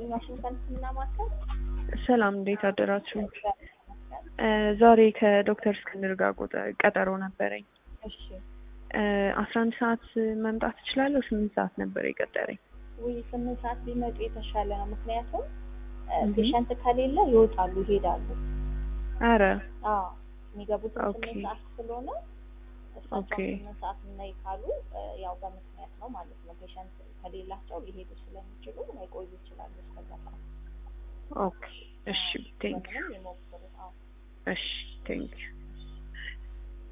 ይስጥልኝ ዋሽንግተን ህክምና ማዕከል። ሰላም እንዴት አደራችሁ? እ ዛሬ ከዶክተር እስክንድር ጋር ቆጠ- ቀጠሮ ነበረኝ። እሺ አስራ አንድ ሰዓት መምጣት እችላለሁ? ስምንት ሰዓት ነበር የቀጠረኝ። ውይ ስምንት ሰዓት ቢመጡ የተሻለ ነው። ምክንያቱም እህ። ፔሸንት ከሌለ ይወጣሉ ይሄዳሉ። አረ አዎ የሚገቡት ኦኬ። ስምንት ሰዓት ስለሆነ እሳቸው ኦኬ። ስምንት ሰዓት ነይ ካሉ እ ያው በምክንያት ነው ማለት ነው። ፔሸንት ከሌላቸው ሊሄዱ ስለሚችሉ ላይቆዩ ይችላሉ እስከዛ ሰዓት። ኦኬ እሺ ቴንክ ምንም ይሞክሩ። አዎ እሺ ቴንክ